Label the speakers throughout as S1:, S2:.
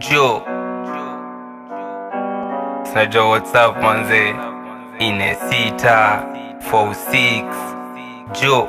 S1: Jo Snajua whatsapp manze ine sita 46 Jo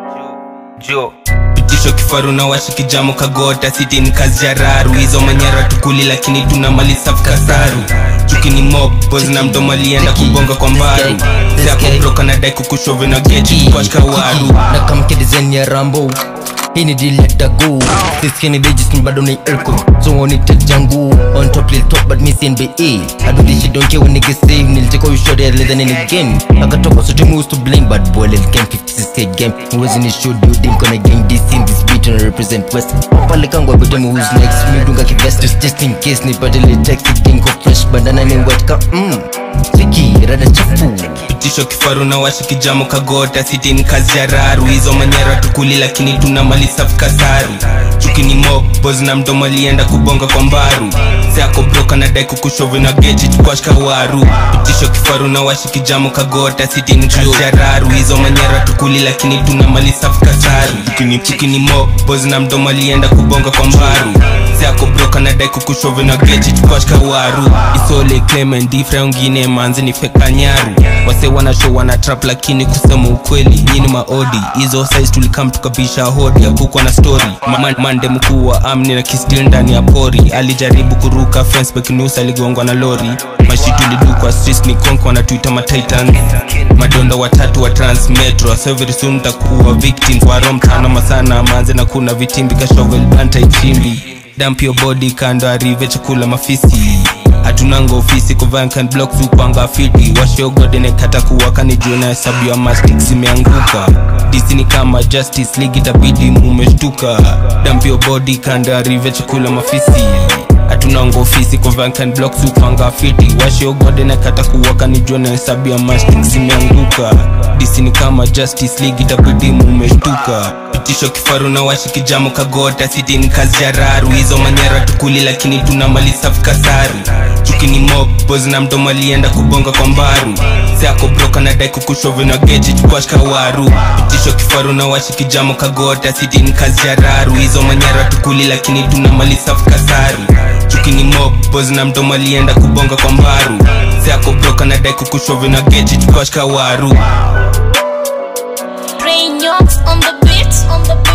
S1: Jo
S2: pitisho kifaru na washi kijamo kagota siti ni kazi ya raru hizo manyara tukuli lakini tuna mali safu kasaru chuki ni mob boz na mdomo alienda kubonga kwa mbaru zako broka na dai kukushove na geji kukwashka waru
S3: na kamkedizeni ya rambo hii ni deal ya dago siskini digits ni bado ni elko so oni take jangu on top lil top but miss nba i do this shit don't care when niggas say niliteka you short earlier than any game akatoka so team used to blame but boy lil game 56k game who was in the show building gonna gang this in this beat and represent west pale kangwa but tell me who's next me dunga kivest just just in case ni badele text gang ko fresh bandana ni wet ka mm Ziki, rada chafu
S2: pitisho kifaru na washi kijamo kagota siti ni kazi ya raru hizo manyara tukuli lakini tuna mali safu kasaru chuki ni mob boz na mdomo alienda kubonga kwa mbaru zako broka na dai kukushove na geji tukwashka waru pitisho kifaru na washi kijamo kagota siti ni kazi ya raru hizo manyara tukuli lakini tuna mali safu kasaru chuki ni, chuki ni mob boz na mdomo alienda kubonga kwa mbaru zako broka na dai kukushove na geji tukwashka waru isole clement difra ungine manzi ni feka nyaru wase wanashow wana trap lakini kusema ukweli nyini maodi hizo size tulikam tukabisha hodi akukwa na story Man, mande mkuu wa amni na kistil ndani ya pori alijaribu kuruka fence back news aligongwa na lori mashitu lidukwa streets ni konko wanatuita matitans madonda watatu wa transmetro so very soon takuwa victims wa rom tano masana manze na kuna vitimbi kashovel anti chimbi dump your body kando arive chakula mafisi hatunanga ofisi kuvankan blocks upanga fiti washogodene kata kuwaka ni juu na hesabu ya mastic zimeanguka disi ni kama justice league itabidi mumeshtuka dump your body kando arive chakula mafisi hatunanga ofisi kuvankan blocks upanga fiti washogodene kata kuwaka ni juu na hesabu ya mastic zimeanguka disi ni kama justice league itabidi mumeshtuka pitisho kifaru na washi kijamo kagota siti ni kazi ya raru hizo manyara tukuli lakini tuna mali safu kasaru chuki ni mob boz na mdomo alienda kubonga kwa mbaru zako broka na dai kukushove na geji tukwashka waru pitisho kifaru na washi kijamo kagota siti ni kazi ya raru hizo manyara tukuli lakini tuna mali safu kasaru chuki ni mob boz na mdomo alienda kubonga kwa mbaru zako broka na dai kukushove na geji tukwashka waru
S4: Rain Yoks on the beat, on the beat.